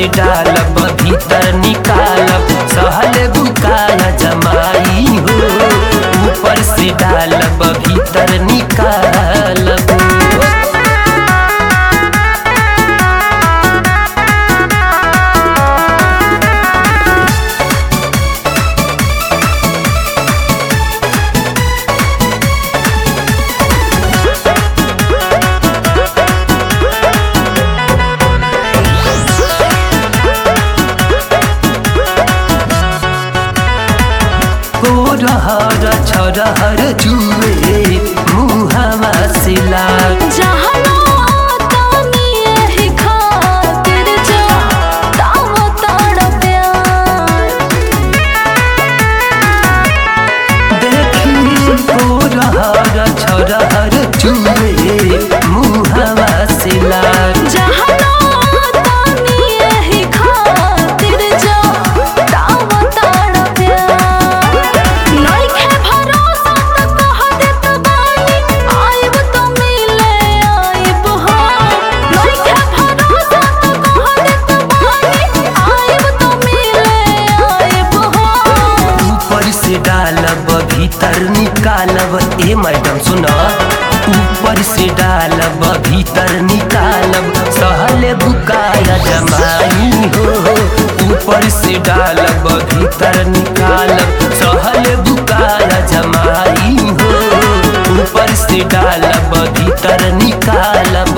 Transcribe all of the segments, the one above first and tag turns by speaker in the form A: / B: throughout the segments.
A: से डालब भीतर निकालब सहल बुकाया जमाई हो ऊपर से डालब भीतर निकालब गोरहर छरहर जुए मुहमा से लाग
B: जहनो तानी एही खातिर जा ताव ताड़ प्यार
A: देखी गोरहर छरहर जुए मुहमा से लाग
B: जहनो तानी एही खातिर जा ताव ताड़ प्यार नइखे भरोसा त कह देत बानी आइब त मिले आइब हो नइखे भरोसा त कह देत बानी आइब त मिले आइब हो
A: ऊपर से डालब भीतर निकालब ए मैडम सुना ऊपर से डालब भीतर निकालब सहल बुकाया जमाई हो ऊपर से डालब भीतर निकालब सहल बुकाया जमाई हो ऊपर से डालब भीतर निकालब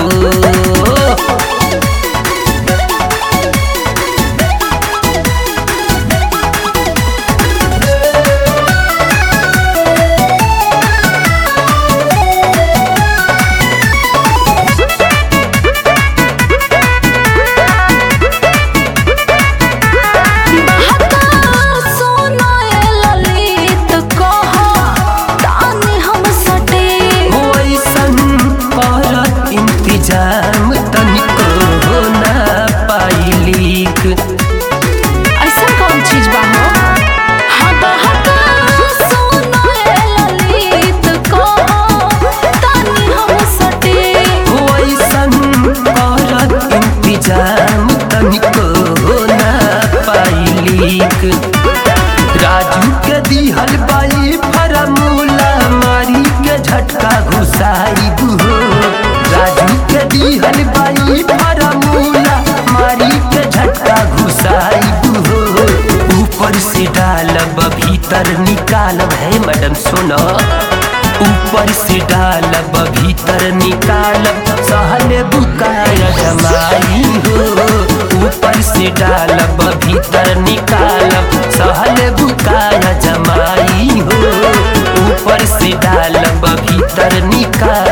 B: सोना ललित कह तानी हम सटे
A: वैसन करत इंतजाम तनिको हो ना पाइलीक
B: ऐसा कौन चीज बा हो हाँ बहका सोना ललित कह तानी हम सटे
A: वैसन करत इंतजाम तनिको हो ना पाइलीक राजू के दिहल बाई फरमूला मारी के झटका घुसाई हो राजू के दिहल बाई फरमूला मारी के झटका घुसाई हो ऊपर से डालब भीतर निकालब है मैडम सुनो ऊपर से डालब भीतर निकालब सहल बुकाया जमाई हो ऊपर से डालब भीतर निकालब सहल बुकाया जमाई हो ऊपर से डालब भीतर निकाल